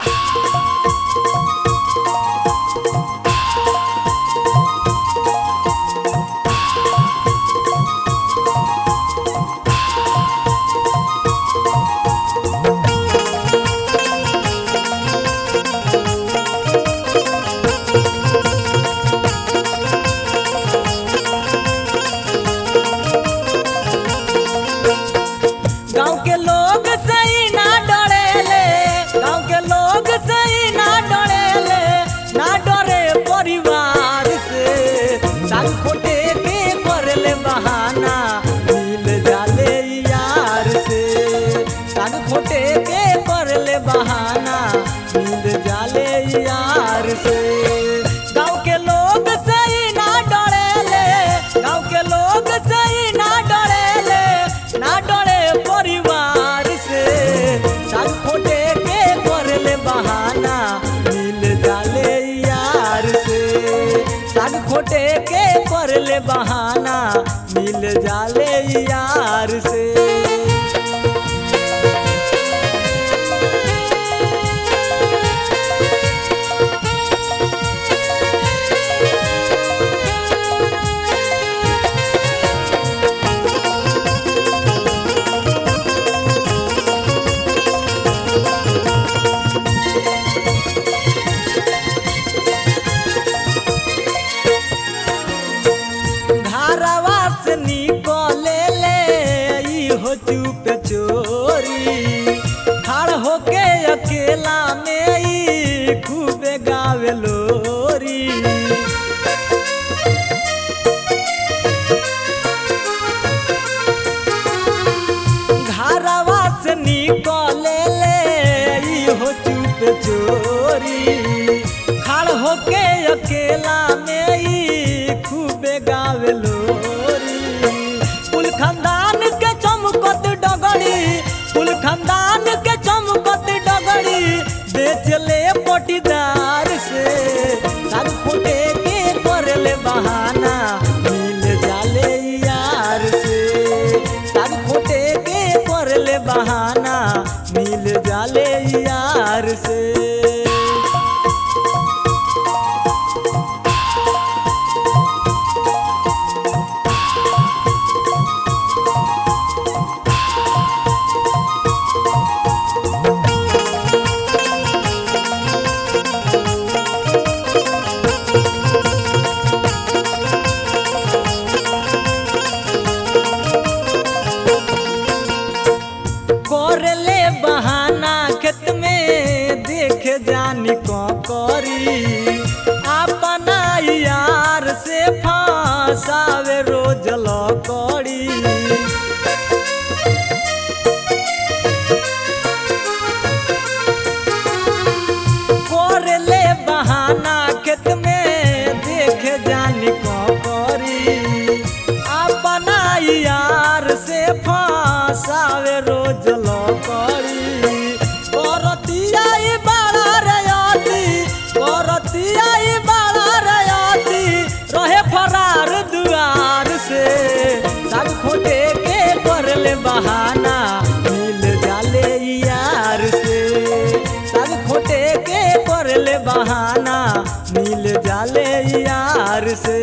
गांव के लोग सही ना डरेले गांव के लोग सही ना डरेले ना डरे परिवार से साल खोटे के करले बहाना मिल जाले यार से साल खोटे के करले बहाना मिल जाले यार से गांव के लोग सही ना डरेले गांव के लोग सही ना डरेले ना डरे परिवार से साल खोटे के करले बहाना मिल जाले यार से साल खोटे के करले बहाना मिल जाले यार से घरवा से निकले ले ई हो चुप चोरी खड़ होके अकेला में ई खूबे गावे लोरी घरवा से निकले ले ई हो चुप चोरी खड़ होके अकेला में ई खूबे गावे लोरी कुल खानदान के चमकत डगड़ी कुल खानदान के चमकत डगड़ी बेच ले पटीदार से साग फुटे के करले बहाना मिल जाले यार से साग फुटे के करले बहाना मिल जाले यार से करले बहाना खेत में देख जानी को करी अपना यार से फंसावे रोज लकड़ी करले बहाना खेत में देख जानी को करी अपना यार से फंसावे रोज लकड़ी करतिया ई बड़ा रयाती करतिया ई बड़ा रयाती रहे फरार दुआर से सब खोटे के करले बहाना मिल जाले यार से सब खोटे के करले बहाना मिल जाले यार से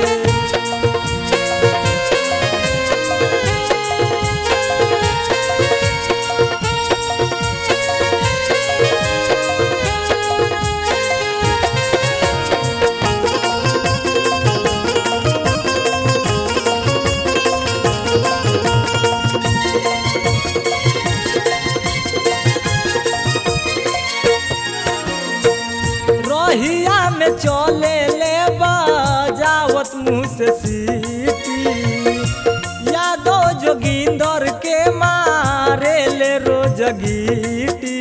रहिया में चले ले बजावत मुँह से सीटी यादो जोगिंदर के मारे ले रोज गीटी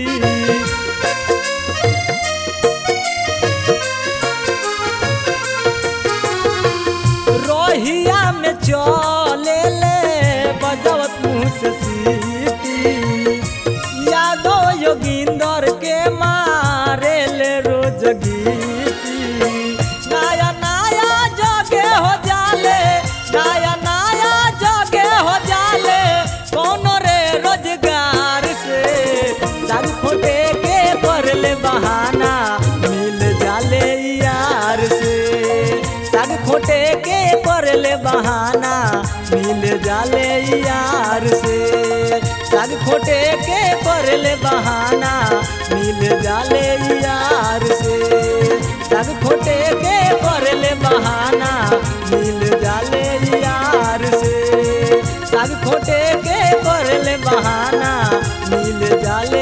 रोहिया में चले ले बजावत मुँह से सीटी यादो योगिंदर के मारे ले रोज गीती जाले यार से साग खोटे के करले बहाना मिल जाले यार से साग खोटे के करले बहाना मिल जाले यार से साग खोटे के करले बहाना मिल जाले